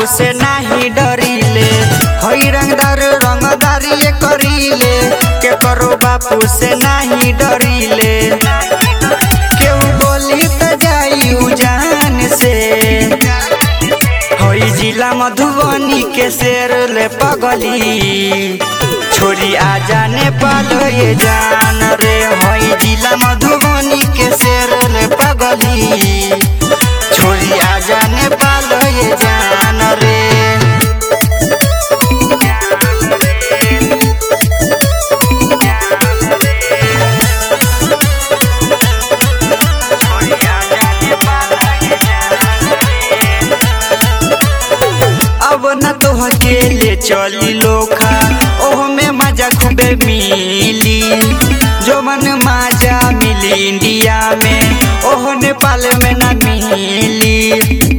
बापू से नाही डरीले हई रंगदार रंगदारी करीले के करो बापू से नाही डरीले केहू बोली त जाई उजान से हई जिला मधुबनी के शेर ले पगली छोरी आ जाने पालो ये जान रे हई जिला मधुबनी के शेर ले पगली छोरी आ जाने पालो ये जान रे अब न तो अकेले चली लोखा ओह में मजा खूबे मिली जो मन मजा मिली इंडिया में ओह नेपाल में न मिली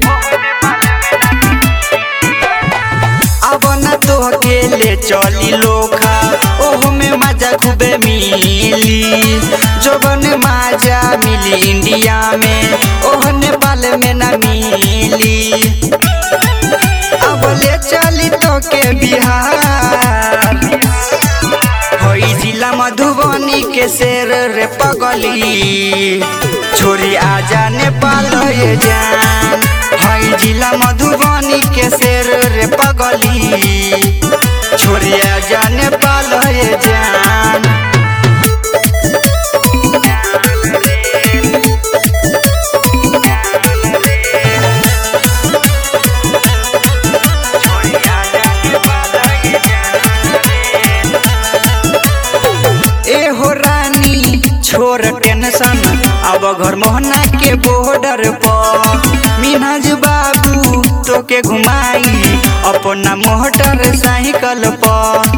अब न तो अकेले चली लोखा ओह में मजा खूबे मिली जो बन मजा मिली इंडिया में ओह नेपाल में न मिली अब ले चली तो के बिहार होई जिला मधुबनी के शेर रे पगली छोरी आ जाने पालो ये जान हई जिला मधुबनी के शेर रे पगली छोरी आ जाने पालो ये जान ए हो रानी छोर टेंशन अब घर मोहना के बॉर्डर पर मिनाज बाबू तो के घुमाई अपना मोटर साइकिल पर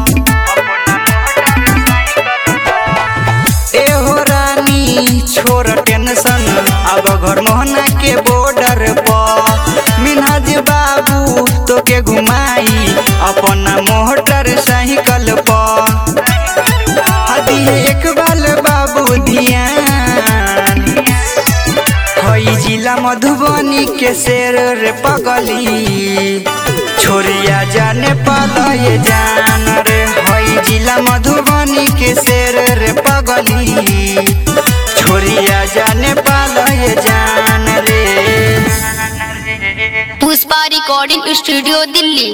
ए हो रानी छोर टेंशन अब घर मोहना के बॉर्डर पर मिनाज बाबू तो के घुमाई अपना मोटर साइकिल पर हदी एक बाल बाबू ध्यान हई जिला मधुबनी के शेर रे पगली छोरिया जाने पालो ये जान रे हई जिला मधुबनी के शेर रे पगली छोरिया जाने पालो ये जान रे पुष्पा रिकॉर्डिंग स्टूडियो दिल्ली